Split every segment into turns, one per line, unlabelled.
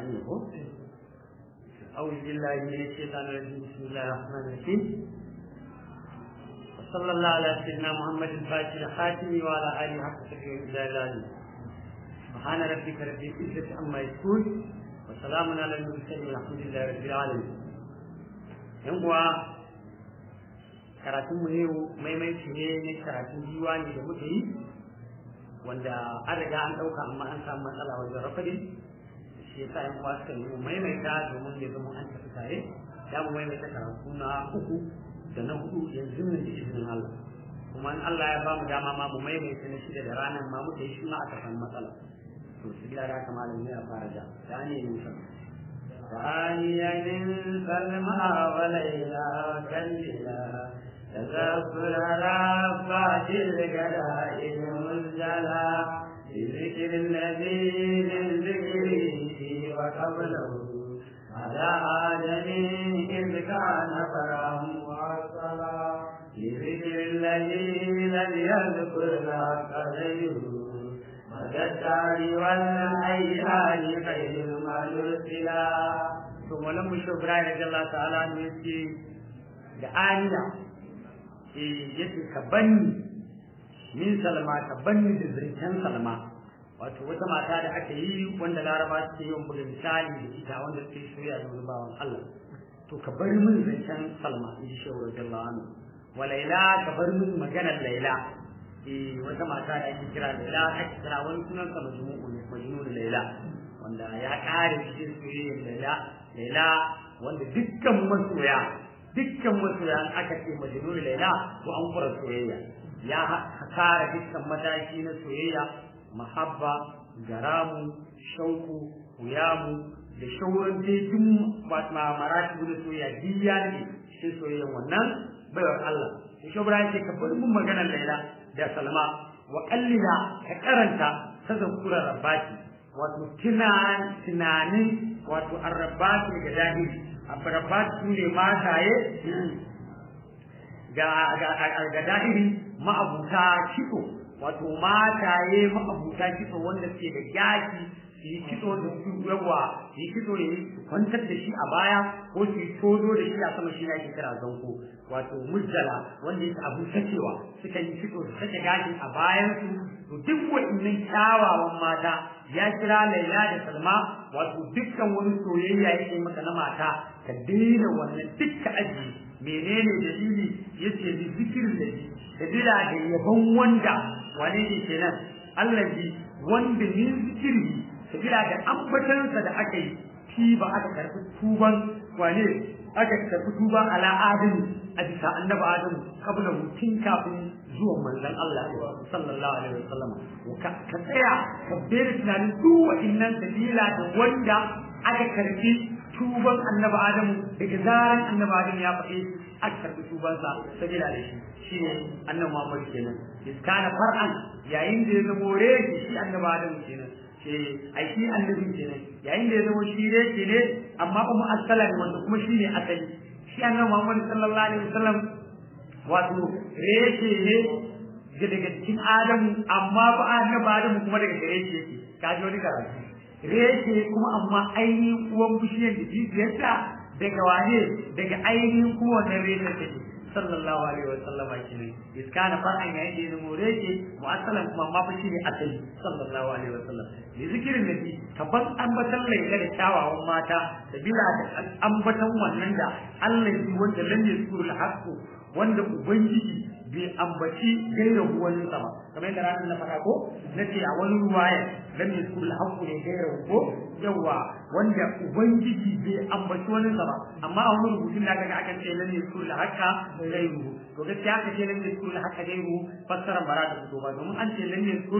ne ko أعوذ بالله من الشيطان الرجيم بسم الله الرحمن الرحيم وصلى الله على سيدنا محمد الفاتح الخاتم وعلى آله حق تقريب الجلال سبحان ربك رب العزة عما يصفون وسلام على المرسلين والحمد لله رب العالمين ينقوى karatun mu yau maimaici ne na karatun diwani da muka yi wanda an riga an ɗauka amma an samu matsala wajen rafadin shi yasa yan uwa suka yi maimaita domin ya zama an tafi tare ya mu maimaita karatu na uku da na hudu yanzu nan da izinin Allah kuma in Allah ya bamu dama ma mu maimaita na shida da ranar ma muka yi shi ma aka samu matsala to su gida da kamar ya fara ja da ne ne sa ثانيا سلمى وليلى كللا تذكر رفعت الجلائل مزجلا بذكر الذي من ذكره وقبله على آدم إذ كان فرعا وعصلا بذكر الذي لم يذكر لك غيره مدى الدار والأيام خير ما يرسلا ثم لم يشوف رأي رضي الله تعالى عنه يسي دعانيا يسي كبني min salma ka banni da zancen salma wato wata mata da aka yi wanda laraba suke yin buga misali da ita wanda suke soya da wani bawan Allah to ka bar min zancen salma in ji shehu radiyallahu anhu wa laila ka bar min maganar laila eh wata mata da ake kira laila ake kira wani sunan sa majmu'u ne majnun laila wanda ya kare cikin soyayyar laila laila wanda dukkan masoya dukkan masoya aka ce majnun laila to an fara soyayya ya kare dukkan mataki na soyayya mahabba garamu shauku huyamu da shauran jejin marati da soyayya diya ne cikin soyayyan wannan baiwar Allah shi shobra yake ka bar mun maganar Laila da Salma wa kallila ka karanta ta zakura rabbati wato tunan tunanin wato arrabati ga dahiri arrabati ne mataye ga ga dahiri ma'abuta kitso wato mataye ma'abuta kitso wanda suke da yaki su yi kitso da su yawa su yi kitso ne su kwantar da shi a baya ko su yi todo da shi a sama shi ake kira zanko wato mujjala wanda yake abu sakewa suka yi kitso su sake gashin a bayan su to duk wa'annan kyawawan mata ya kira Laila da Salma wato dukkan wani soyayya yake maka na mata ka daina wannan dukkan aji menene dalili yace bi zikirin da sabila da yabon wanda wane ne kenan allazi wanda min zikiri sabila da ambatansa da aka yi fi ba aka karbi tuban wane aka karbi tuba ala adam a bisa annabi adam kabla mutum kafin zuwan manzon Allah sallallahu alaihi wasallam ka tsaya ka bere tunanin duk wa'annan sabila da wanda aka karbi tuban annabi adamu daga zaran annabi adamu ya faɗi aka karbi tubansa sabila da shi shine annabi Muhammad kenan iskana far'an yayin da ya zama rege shi annabi adamu kenan eh ai shi annabi kenan yayin da ya zama shi rege ne amma kuma asalan wanda kuma shine asali shi annabi Muhammad sallallahu alaihi wasallam wato rege ne daga cikin adamu amma ba annabi adamu kuma daga gare shi yake kaji wani karatu reshe kuma amma ainihin uwan bishiyar da jijiyarta daga wane daga ainihin kowane reshe take sallallahu alaihi wa sallama kenan iskana far'an yayin da ya zama reshe mu'assalan kuma ma fashi ne asali sallallahu alaihi wa sallam da zikirin nabi tabbat ambatan laila da kyawawan mata da bila da ambatan wannan da Allah yi wanda lam yasuru al-haqqu wanda ubangiji bai ambaci gairahu wani sama kamar yadda ranar na faɗa ko na ce a wani ruwaya lam yaskul haqqu ne gairahu ko yawa wanda ubangiji bai ambaci wani sama amma a wani rubutun da kaga akan ce lam yaskul haqqa gairuhu to gaskiya aka ce lam yaskul haqqa gairuhu fassara bara da fito ba domin an ce lam yaskul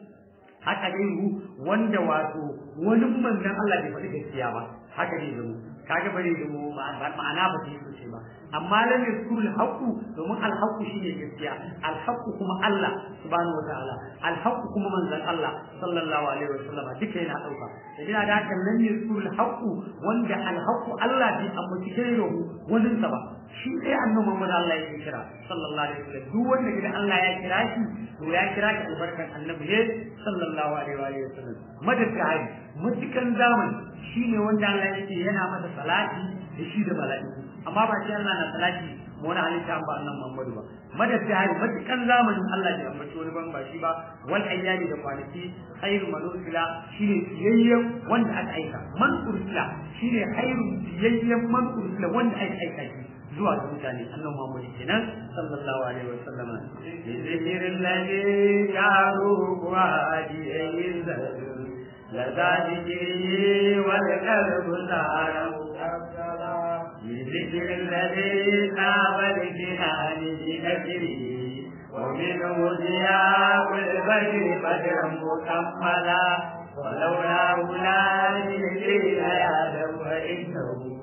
haka gairuhu wanda wato wani manzon Allah bai faɗi gaskiya ba haka ne zama kaga bare zama ma'ana ba ta yi sosai ba amma lam yaskuru al-haqqu domin al-haqqu shine gaskiya al-haqqu kuma Allah subhanahu wataala al-haqqu kuma manzon Allah sallallahu alaihi wasallam duka yana dauka idan da haka lam yaskuru al-haqqu wanda al-haqqu Allah bai ambaci gairahu wannan sa ba shi dai annabi Muhammad Allah ya kira sallallahu alaihi wasallam duk wanda gidan Allah ya kira shi to ya kira ka albarkan annabi ne sallallahu alaihi wa sallam madaka hari mutukan zamani shine wanda Allah yake yana masa salati da shi da mala'iku amma ba shi Allah na salati mu wani halitta ba annan Muhammadu ba madad da hari matukan zamanin Allah da ambaci wani ban ba shi ba wal ayyami da kwanaki khairu man ursila shine siyayyen wanda aka aika man ursila shine khairu siyayyen man ursila wanda aka aika shi zuwa ga mutane annan Muhammadu kenan sallallahu alaihi wa sallam bi zikrin ladhi jaru wa hadiyin لذلك والقلب صار بذكر الذي ناب الجنان بذكره ومنه ضياء البدر بدرا مكملا ولولا أولاد الدين يا فإنه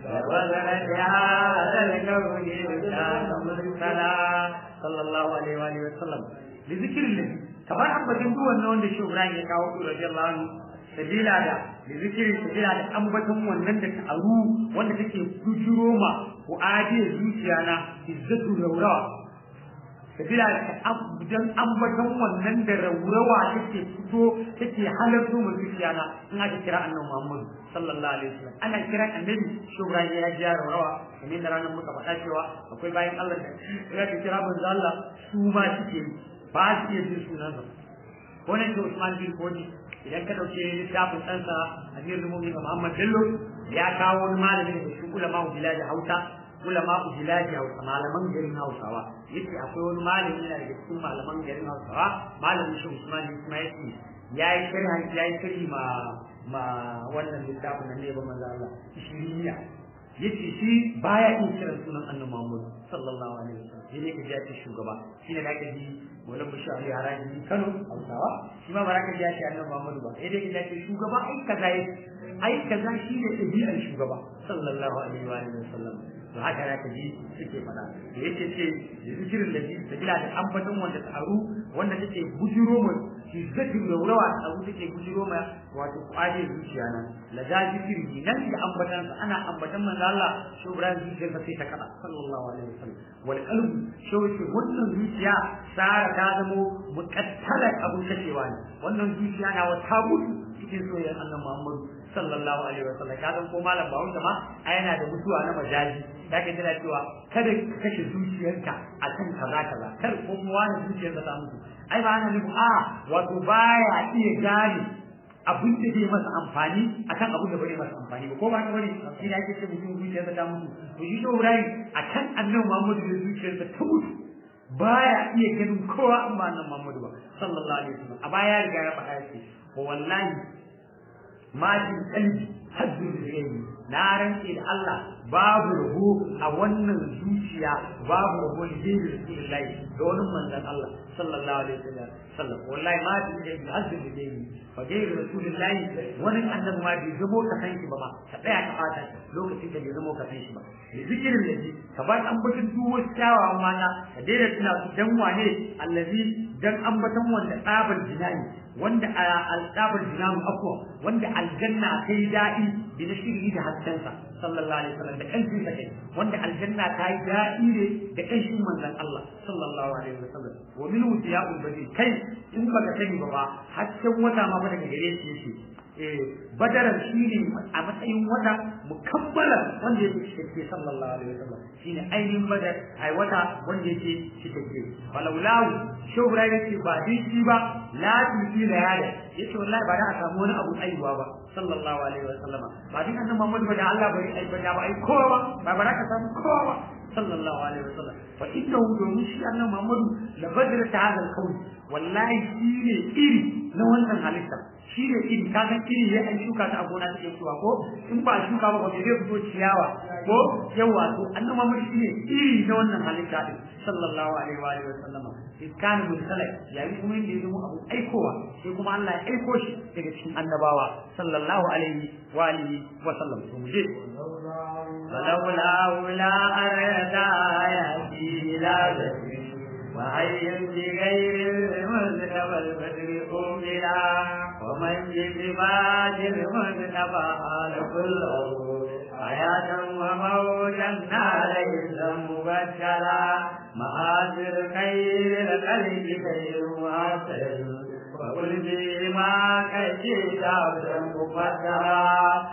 لوزن بهذا الكون كان مرسلا صلى الله عليه وآله وسلم بذكر الذي kamar ambaton duk wannan wanda shi Ibrahim ya kawo su radiyallahu anhu sabila da da zikirin sabila da ambaton wannan da ta aru wanda take bujuro ma ko ajiye zuciya na izzatu raurawa sabila da dan ambaton wannan da raurawa take fito take halarto mu zuciya na in aka kira annabi Muhammad sallallahu alaihi wasallam ana kira annabi shi Ibrahim ya ji raurawa kamar da ranar muka faɗa cewa akwai bayan Allah da ya kira manzo Allah su ma suke ba su iya jin sunansa ko ne to Usman bin Kodi idan ka dauke littafin ɗansa Amirul Mu'minin Muhammad Bello ya kawo wani malami da shi ulama bilaji Hausa ulama bilaji Hausa malaman garin Hausawa yace akwai wani malami yana daga cikin malaman garin Hausawa malamin shi Usman kuma yace yayi sharhi yayi sharhi ma ma wannan littafin nan ne ba manzo Allah shiriya yace shi baya yin kiran sunan Annabi Muhammad sallallahu alaihi wasallam sai ne ka ji ake shugaba shine da ka ji wala mushari haraji Kano Hausawa shi ma baraka ji ake Annabi Muhammad ba sai dai ka ji ake shugaba ai kaza yake ai kaza shine dabi'ar shugaba sallallahu alaihi wa alihi wasallam to haka da ka ji suke fada da yake ce da zikirin da ji sabila da ambaton wanda ta aru wanda take bujiro mu shi zikirin da wurawa ta aru take bujiro ma wato kwaje zuciya nan la da zikiri nan da ambatan sa ana ambatan manzo Allah shi Ibrahim zuciyar sa sai ta kada sallallahu alaihi wasallam wal qalbu shi wace wannan zuciya sara ta zamo muqattala abu kashewa ne wannan zuciya na wata mutu cikin soyayyar annabi Muhammad sallallahu alaihi wasallam ka san ko malam ba wanda ma ai yana da mutuwa na majaji da ka jira cewa kada ka kashe zuciyarka akan kaza kaza kar ko kuma wani zuciyarka ta mutu ai ba ana nufi a wato baya iya gane abin da zai masa amfani akan abin da bai masa amfani ba ko ba ka bane shi da ake ce mutum zuciyarsa ta mutu to shi Ibrahim akan annabi Muhammad da zuciyarsa ta mutu baya iya ganin kowa an ba annabi Muhammad ba sallallahu alaihi wasallam a baya riga ya faɗa yake wallahi majin kalbi haddu zai na rantse da Allah babu rabo a wannan zuciya babu rabo da zai rasulullahi da wani manzon Allah sallallahu alaihi wasallam sallam wallahi majin kalbi haddu zai fa dai rasulullahi wani annabi ma bai zamo ka san shi ba ma ka tsaya ka fata lokacin da bai zamo ka san shi ba da zikirin da ka bar ambaton duwo kyawawan mata ka daina tuna su dan wane allazi dan ambaton wanda tsabar jinani wanda alƙabar jinamu afwa wanda aljanna ta yi daɗi bi na shiri da haskensa sallallahu alaihi wasallam da ƙanshin sa kai wanda aljanna ta yi daɗi ne da ƙanshin manzon Allah sallallahu alaihi wasallam wa min wutiya'ul badi kai in baka sani ba ba hasken wata ma daga gare shi yake eh badaran shine a matsayin wata mukabbala wanda yake cikakke sallallahu alaihi wasallam shine ainihin badar ai wata wanda yake cikakke walaulahu shobra yake ba dinki ba la tuti da yada yace wallahi ba da a samu wani abu aiwa ba sallallahu alaihi wasallama ba din annabi Muhammad ba da Allah bari ai ba da ba ai kowa ba ba ka samu kowa ba sallallahu alaihi wasallam fa innahu domin shi annabi Muhammad la badra ta hadal kawn wallahi shine iri na wannan halitta shi ne iri ka san iri ya an shuka ta a gona take fitowa ko in ba shuka ba ba zai fito ciyawa ko yawa to annabi Muhammad shi ne iri na wannan halitta din sallallahu alaihi wa alihi wasallama iskan mursala yayin kuma inda yazo abu aikowa sai kuma Allah ya aiko shi daga cikin annabawa sallallahu alaihi wa alihi wa sallam to mu je فلولا ولا أرد آياتي لا وهي بغير المذنب البدر أملا ومن بباد المذنب حال كله حياة وموتا عليه مبشرا معاذر خير القلب خير معسر وقل بما كشيت عبدا مقدرا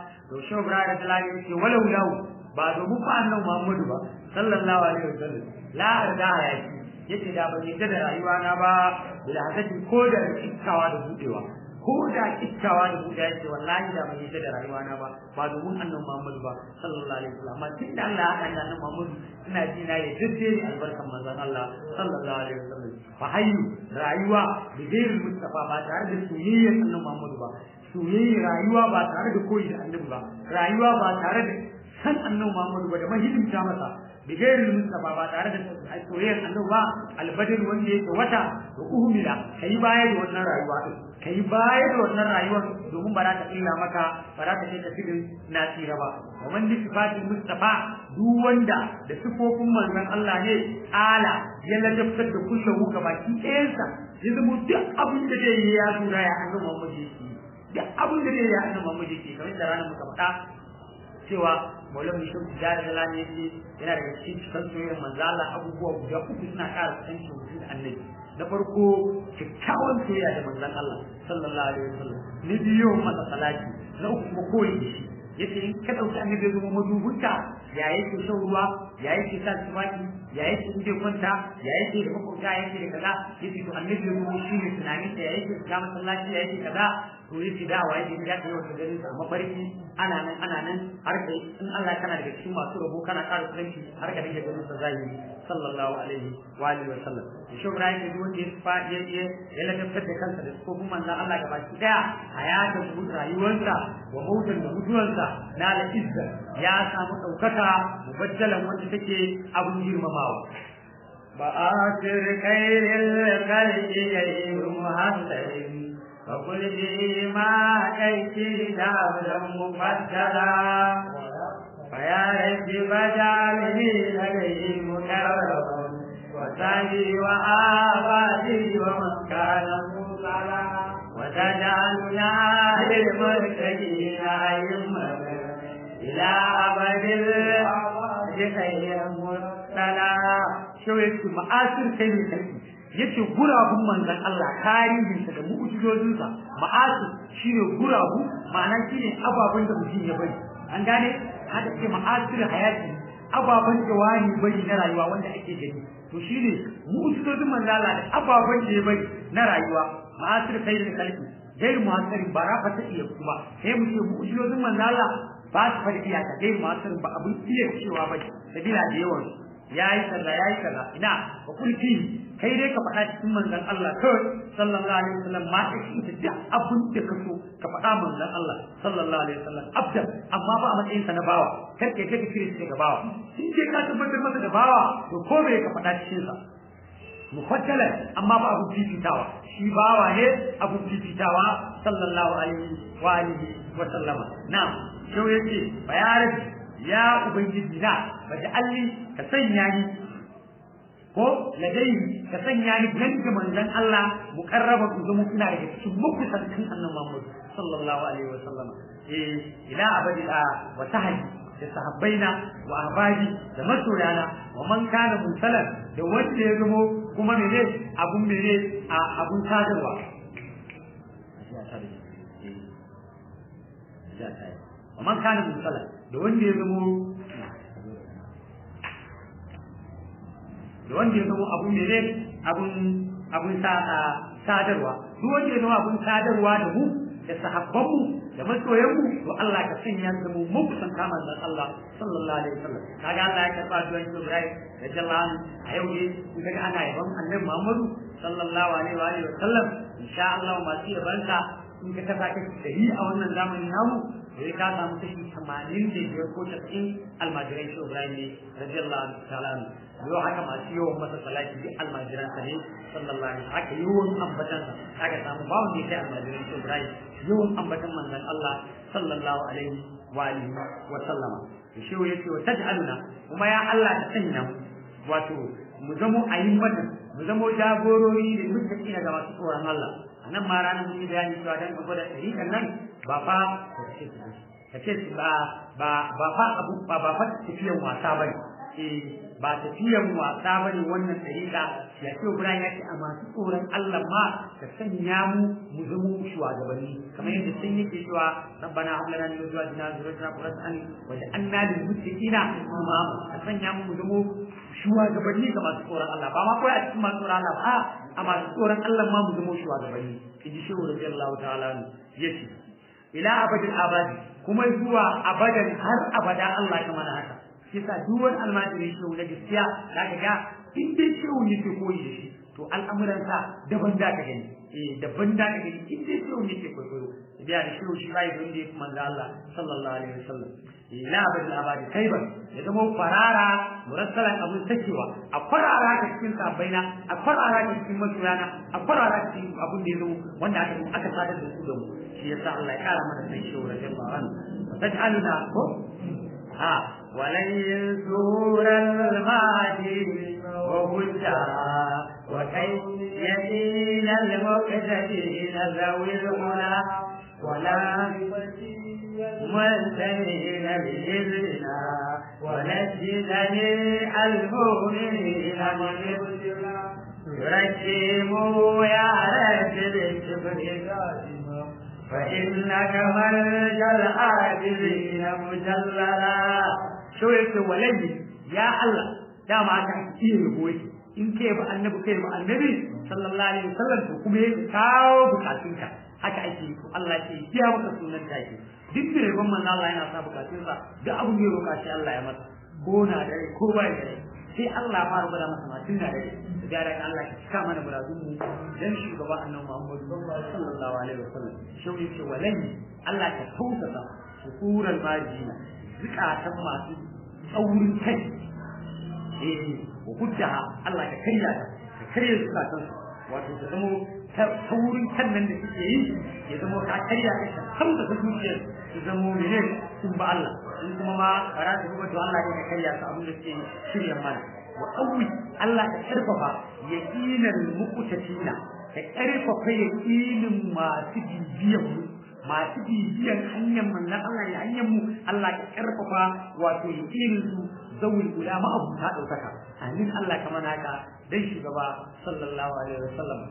shehu ibrahim talani yace walau lau ba domin fa annabi muhammadu ba sallallahu alaihi wasallam la arda hayati yace da ban yadda da rayuwa na ba bila hasati ko da kikkawa da budewa ko da kikkawa da budewa yace wallahi da ban yadda da rayuwa na ba ba domin annabi muhammadu ba sallallahu alaihi wasallam amma tun da Allah ya haɗa da annabi muhammadu ina ji na ya dace albarkan manzon Allah sallallahu alaihi wasallam fa hayyu rayuwa bi ghairi mustafa ba tare da soyayyar annabi muhammadu ba soyayyar rayuwa ba tare da koyi da annabi ba rayuwa ba tare da san annabi Muhammadu ba da mahidimta masa bi gairin Mustafa ba tare da soyayyar annabi ba albadin wanda yake wata da uhmila kai baya da wannan rayuwa din kai baya da wannan rayuwar domin ba za ta illa maka ba za ta kai ka cikin nasira ba wannan sifatin Mustafa duk wanda da sifofin manzon Allah ne ala ya ladabtar da kullu ga baki ɗayansa ya zama duk abin da zai yi ya tura ya annabi Muhammadu yake duk abin da zai yi ya annabi Muhammadu yake kamar da ranar muka faɗa cewa maulana shi da da lani yake yana daga cikin cikin soyayyar manzo Allah abubuwa guda uku suna ƙara kusanci mutum da annabi na farko kyakkyawan soyayya da manzon Allah sallallahu alaihi wasallam ni biyo masa salati na uku kuma koyi da shi yace in ka dauki annabi ya zama madubunta ya yake shan ruwa ya yake sa tumaki ya yake inda kwanta ya yake da makwabta ya yake da kaza yace to annabi ya zama shi ne tunanin ya yake ga masallaci ya yake kaza to yace da wa yake da kai wata garin sa mafarki ana nan ana nan har kai in Allah kana daga cikin masu rabo kana ƙara kusanci har ka dinga ganin sa zahiri sallallahu alaihi wa alihi wa sallam shi Ibrahim da wanda ya fa ya ya ya ladabtar da kansa da ko kuma manzon Allah gaba ki daya hayatan mu rayuwarsa wa mautan da mutuwarsa na la izza ya samu daukaka mubaddalan wanda take abun girmamawa
بآخر خير الخلق غير محسن فقل به ما أيتي دابلا مفضلا فيا رب فاجعلني لديه مكرما وسعي وآبادي ومن كان مصلى وتجعلنا للمتقين أئمة إلى أبد الأبد خير مرسلا
شو يكتب مآثر خير الخلق yace gurabun manzon Allah tarihinsa da mu'jizojinsa ma'asu shine gurabu ma'ana shine ababen da mutum ya bari an gane haka ce ma'asir hayati ababen da wani bari na rayuwa wanda ake gani to shine mu'jizojin manzon Allah da ababen da ya bari na rayuwa ma'asir khairul khalqi gairu muhasirin ba rafa ta iya kuma sai mu ce mu'jizojin manzon Allah ba su fara iyaka gairu muhasirin ba abin iya cewa ba sabila da yawan yayi kaza yayi kaza ina wa kulli kai dai ka faɗa cikin manzon Allah kawai sallallahu alaihi wasallam ma ka shi da duk abin da ka so ka faɗa manzon Allah sallallahu alaihi wasallam abda amma ba a matsayin sa na bawa kar kai take kire shi ga bawa in dai ka tabbatar masa da bawa to ko me ka faɗa cikin sa mufaddala amma ba abu fifitawa shi bawa ne abu fifitawa sallallahu alaihi wa alihi wa sallama na'am shau yace bayaran ya ubangiji na alli ka sanya ni ko ladai ka sanya ni nan da manzon Allah muqarraba ku zama kuna daga cikin mukusantin annabi Muhammad sallallahu alaihi wa sallama eh ila abadi wa tahdi da sahabbaina wa ahbabi da masoyana wa man kana musalan da wanda ya zamo kuma mene abun mene a abun sadarwa wa man kana musalan da wanda ya zamo da wanda ya zama abun mene abun abun sadarwa duk wanda ya zama abun sadarwa da mu da sahabbanmu da masoyanmu to Allah ka sanya da mu mu san kama da Allah sallallahu alaihi wasallam kaga Allah ya karba duwan Ibrahim radiyallahu anhu a yau ne kun ga ana yaban Annabi Muhammadu sallallahu alaihi wa alihi wasallam insha Allah masu yabanka in ka kasa ka dari a wannan zamanin namu sai ka samu kashi 85 ko 90 almajirai shi Ibrahim ne radiyallahu ta'ala anhu yau haka masu yawan masa salati duk almajiran sa ne sallallahu alaihi haka yawan ambatan sa haka samu ba wanda yake almajiran shi Ibrahim yawan ambatan manzon Allah sallallahu alaihi wa alihi wa sallama to shi yace wa taj'aluna kuma ya Allah ta sanya mu wato mu zamo ayyukan mu zamo jagorori da mutaki ga masu tsoron Allah anan ma ranar mun yi bayani cewa dan ka gwada tarikan nan ba fa ka ce ba ba ba fa abu ba ba fa tafiyan wasa bane eh ba tafiyan wasa bane wannan dariƙa ya ce Ibrahim ya ce a masu tsoron Allah ma ka sanya mu mu zama shugabanni kamar yadda sun yake cewa rabbana hab lana min azwajina dhurriyyatina qurrata a'yun waj'alna lil muttaqina imama ka sanya mu mu zama shugabanni ga masu tsoron Allah ba ma kawai a cikin masu tsoron Allah ba a masu tsoron Allah ma mu zama shugabanni kiji shehu radiyallahu ta'ala yace ila abadin abadi kuma zuwa abadan har abada Allah ya mana haka yasa duk wani almajiri shehu na gaskiya zaka ga in dai shehu yake koyi da shi to al'amuransa daban da ka gani eh daban da ka gani in dai shehu yake koyo biya da shehu shi bai don da yake manzo Allah sallallahu alaihi wasallam ila abadin abadi kaiban ya zama farara murassalan abun sakewa a farara ka cikin sabaina a farara ka cikin masoyana a farara ka cikin abun da ya zo wanda aka aka sadar da su da mu shi yasa Allah ya kara mana sai shehu radiyallahu anhu taj'aluna ko ha ولن يزور الماضي وهجها وكي يدين المقتدين ذوي الغنى ولا منتهين بإذننا ونجدني المؤمنين من يرجموا يا رب بالكبر فإنك مرجى العاجزين مجللا شو يقول ولي يا الله يا ما تحكي بوي in kai ba annabi kai ba annabi sallallahu alaihi wasallam to kuma ya kawo bukatunka haka ake yi Allah ke biya maka sunan take duk da rabon manzo Allah yana sa bukatunsa duk abin da ya roka shi Allah ya masa ko na da ko ba da sai Allah ma rubuta masa ma tun da da da Allah ya cika mana buradun mu dan shugaba annabi Muhammad sallallahu alaihi wasallam shi yake walai Allah ka tausasa shukuran majina zikatan masu tsaurin kai eh hujjaha Allah ka karya ka karya zukatan wato ta zama taurin kan nan da suke yi ya zama ka karya ka ka sauka ta zuciyar su zama mene sun ba Allah in kuma ma bara ta rubuta Allah ne ka karya su abin da suke shirya mana wa qawwi Allah ka karfafa yaqinan muqtatina ka karfafa yaqinin masu bibiyan mu masu bibiyan hanyar manzon Allah ya hanyar mu Allah ka karfafa wato yaqinin su zawul ulama abu ta daukaka amin Allah kamar haka dan shugaba sallallahu alaihi wasallam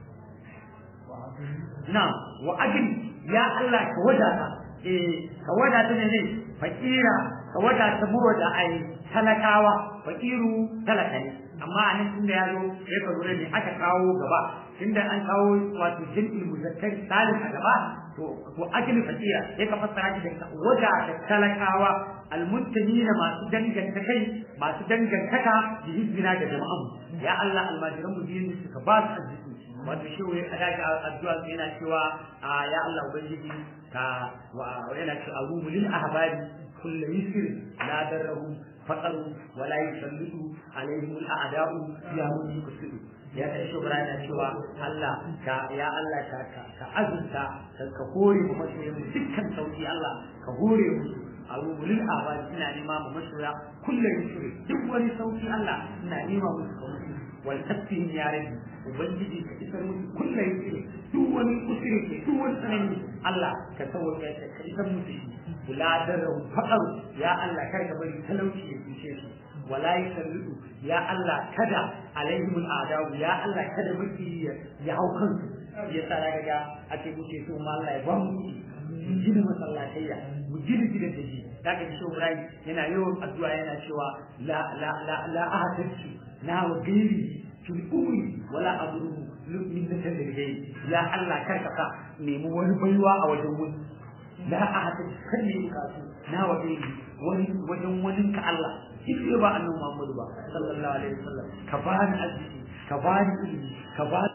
na wa ajin ya Allah ka wadata eh ka wadata ne ne fakira ka wadata muro da ai talakawa fakiru talaka ne amma a nan tunda ya zo ya ka lura ne aka kawo gaba tunda an kawo wato jin'il muzakkar salim a gaba to to ajin fakira sai ka fassara shi da wadata talakawa almuntamina masu danganta kai masu dangantaka da hizbina da jama'an ya Allah almajiran mu biyu suka ba su arziki wato shi wai a daga addu'a yana cewa ya Allah ubangiji ka wa yana cewa arumu lil ahbari kullu yusr la darahu faqaru wa la yusallitu alaihim al a'da'u ya mun kusudu ya ta shi yana cewa Allah ka ya Allah ka ka azunta ka hore mu masoyan dukkan sauki Allah ka hore mu abu lil abadi ina nema mu masoya kullum yusri duk wani sauki Allah ina nema musu sauki wal tasbih ya rabbi ubangiji ka isar musu kullum yusri duk wani usri ke duk wani tsanani Allah ka sauke ka ka isar musu shi kula da faqar ya Allah kar ka bari talauci ya fice su wala yusallu ya Allah kada alaihim al'adawu ya Allah kada miki ya hau kansu yasa daga ga ake muke so ma Allah ya ba mu mu gina masallatayya mu gina gidan da shi daga shi Ibrahim yana yawan addu'a yana cewa la la la la ahadatu na wa gairi fil umri wala abruhu min nasal gai ya Allah kar ka sa nemi wani baiwa a wajen wani la ahadatu kan ne bukatu na wa gairi wani wajen wani ka Allah shi ba annabi Muhammadu ba sallallahu alaihi wasallam ka bani arziki ka bani ilimi ka bani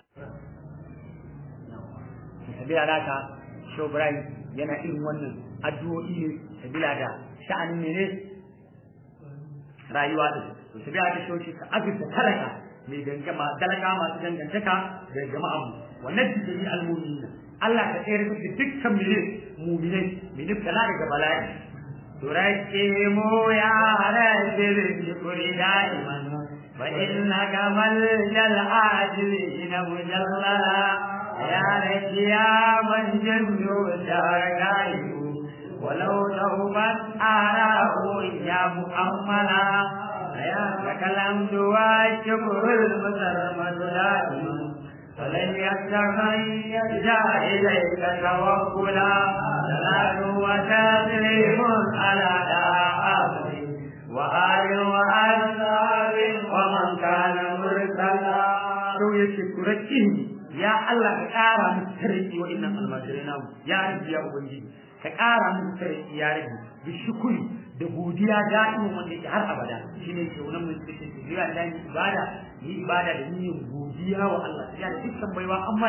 sabila da ka shi Ibrahim yana irin wannan addu'o'i ne sabila da sha'anin mene rayuwa da to sabila da shi ka azurta talaka mai dangama talaka masu dangantaka da jama'a mu wannan jini almu'minina Allah ka tsere da dukkan mene mu'minai min ibtala daga bala'i تركهم يا رب بالشكر دائما فإنك ملجأ العاجلين مجللا يا رب يا من جنده الدار غائب ولو توبت آراه يا مؤملا
لك الحمد والشكر المسرمد دائما فلن يستغير جاء إليك توكلا صلاة وتسليم على دعاء وآل وأصحاب ومن كان مرسلا
to yake turakkin ya Allah ka ƙara musu tarki wa innan almajirai namu ya rabbi ya ubangiji ka ƙara musu tarki ya rabbi bi shukuri da godiya da'imin wanda yake har abada shine ke wannan mun cikin jira da ni ibada ni ibada da ni godiya wa Allah ya da dukkan baiwa amma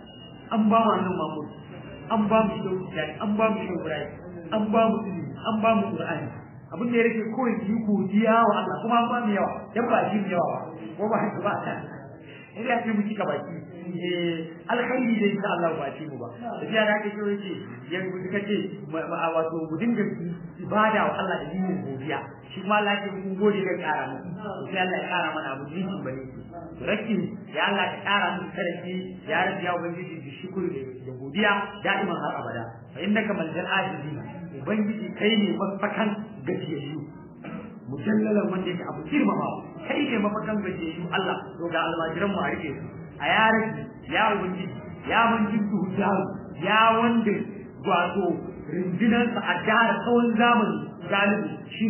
an ba mu annabi Muhammad an ba mu shi an ba mu shi an ba mu ilimi an ba mu Qur'ani abin da ya rage kawai ki godiya wa Allah kuma an ba mu yawa dan ba shi yawa ba ko ba shi ba ta in ya ce mu cika baki eh alkhairi da insha Allah ba ce mu ba tafiya da kake so yake yanzu suka ce wato mu dinga ibada wa Allah da yin godiya shi ma Allah ke mun gode da kara mu sai Allah ya kara mana abu jinki bane rakin ya Allah ka kara mu sarki ya rabbi ya ubangiji bi shukuri da godiya da'iman har abada fa innaka maljal ajizina ubangiji kai ne mafakan gajiyayyu mujallalan wanda yake abu girmamawa kai ne mafakan gajiyayyu Allah to ga almajiran mu a rike su a yaran ya ubangiji ya manjin duhu ya wanda wato rundunansa a jihar tsawon zamani galibi shi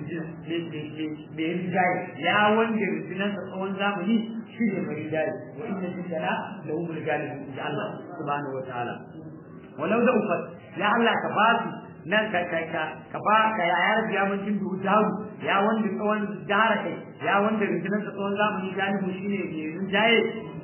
ne mai rinjaye ya wanda rundunansa tsawon zamani shi ne mai rinjaye wa inna jindana da umar galibi da Allah subhanahu wa ta'ala walau da ufat ya Allah ka ba su nan ka ka ka ka ba ka ya yar biya mun jin duhu dawo ya wanda tsawon jihar kai ya wanda rundunansa tsawon zamani galibi shi ne mai rinjaye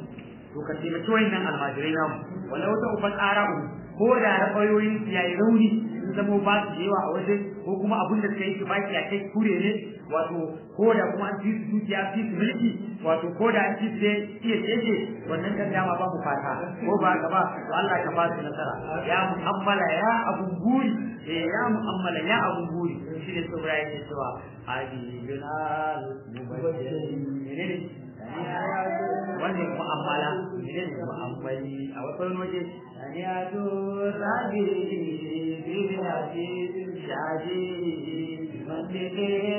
to ka taimaki wayannan almajirai namu walau da ufat ara'u ko da ra'ayoyin su yayi rauni sun zama ba su da yawa a waje ko kuma abin da suka yi baki a kai kure ne wato ko da kuma an ci su dukiya fi su mulki wato ko da an ci su iya tsaye wannan kan dama ba mu fata ko ba ka ba to Allah ka ba su nasara ya mu'ammala ya abun buri eh ya mu'ammala ya abun buri shi ne saboda yake cewa hadi binal mubashir menene wannan mu'amala menene mu'ammali a wasu waje
أنيات الربيع بالحديث الشعبي بمنطق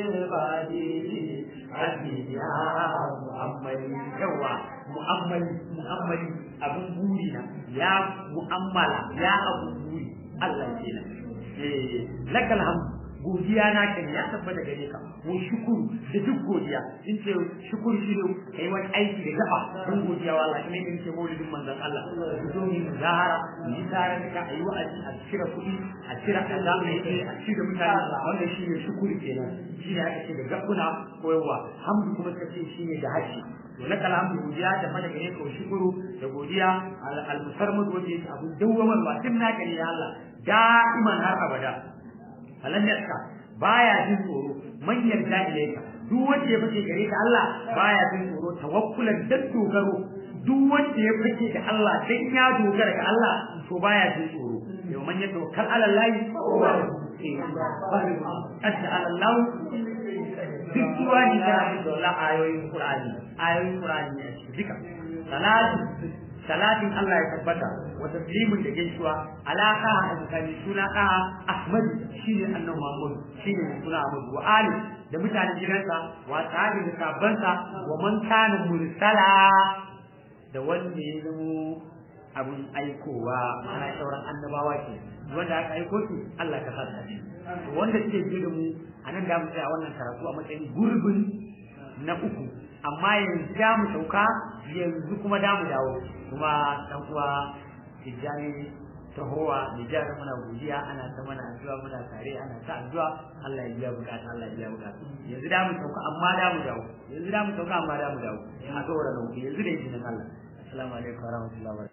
البادي
Rabbi ya mu'ammali yawa mu'ammali mu'ammali abun buri na ya mu'ammala ya abun buri Allah kenan eh lakal hamdu godiya na kan ya tabbata gare ka mu shukuru da duk godiya in ce shukuru shi ne kai wani aiki da gaba don godiya wa Allah kamar yadda maulidin manzon Allah ku zo mu zahara mu yi tare da ka ayi wa'azi a cire kuɗi a cire kaza mai yi a cire mutane wannan shi ne shukuru kenan shi ne aka ce da gabuna koyarwa hamdu kuma suka ce shi ne da harshe to na alhamdu godiya da mana gare ka shukuru da godiya al-musarmud wanda yake abu dawwamarwa tun naka ne ya Allah da'iman har abada falan yarka baya jin tsoro man yarda ilaika duk wanda ya fice gare ka Allah baya jin tsoro tawakkulan dan dogaro duk wanda ya fice da Allah dan ya dogara ga Allah to baya jin tsoro yau man ya tawakkal ala Allah adda ala Allah duk wani da dole ayoyin Qur'ani ayoyin Qur'ani ne duka salatu salatin Allah ya tabbata wa taslimin da gaisuwa alaka a tsakanin suna ka Ahmad shine annabi Muhammad shine suna Ahmad wa ali da mutanen gidansa wa sahabi da sabansa wa man kana mursala da wanda ya zamo abun aikowa ana sauran annabawa ke wanda aka aiko su Allah ka saka shi wanda suke ji da mu anan da mu tsaya wannan karatu a matsayin gurbin na uku amma yanzu da mu sauka yanzu kuma da mu dawo kuma dan uwa tijjani tahowa Nijar muna godiya ana ta mana addu'a muna tare ana ta addu'a Allah ya biya bukata Allah ya biya bukata yanzu da mu sauka amma da mu dawo yanzu da mu sauka amma da mu dawo a saboda nan yanzu da izinin Allah assalamu alaikum warahmatullahi wabarakatuh